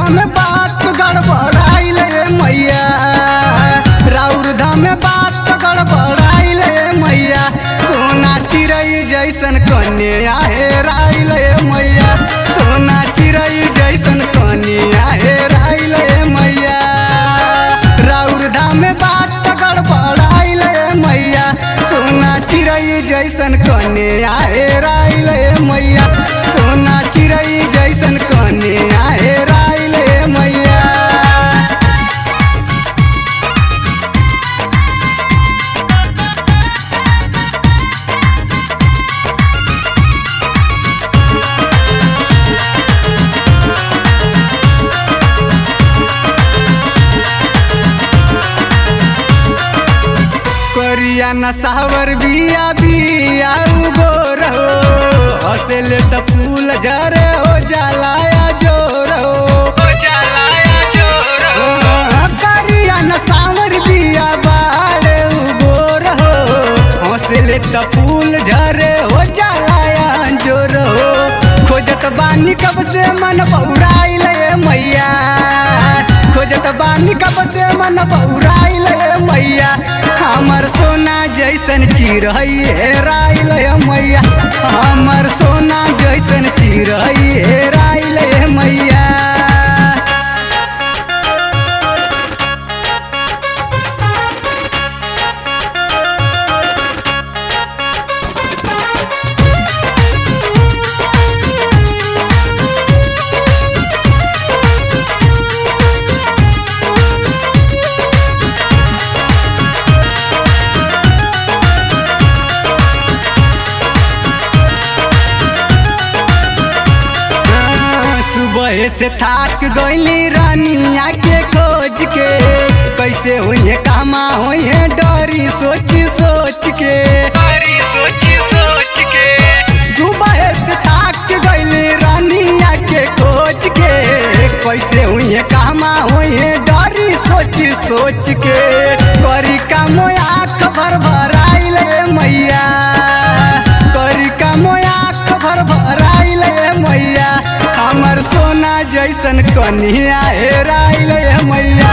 धाम बात गड़बड़ाइल मैया राउर धाम बात गड़बड़ाइल मैया सोना चिड़ै जैसन कन्या हेराइल मैया सोना चिड़ै जैसन कन्या हेराइल मैया राउर धाम बात गड़बड़ाइल मैया सोना चिड़ै जैसन कन्या हेराइल मैया सोना चिड़ै जैसन कन्या हेराइल मैया करिया नसावर बिया बिया उगोर हो हंसले त फूल झरे हो जलाया जोर हो जलाया जोर हो करिया नसावर बिया बाड़े उगोर हो हंसले त फूल झरे हो जलाया जोर हो खोजत बानी कब से मन बौराइल मैया खोजत बानी कब से मन बौराइल मैया हमर सोना जैसन चिड़ै हेराइल मैया हमर सोना जैसन चिड़ै हेराइल मैया सुबह से थाक गईली रानिया के खोज के कैसे हुई कामा हुई डरी सोच सोच के डरी सोच सोच के सुबह से थाक गईली रानिया के खोज के कैसे हुई कामा हुई डरी सोच सोच के करी का मोया खबर भराइल मैया करी का मोया खबर भराइल मैया हमर सोना जैसन कन्या हेराइल मैया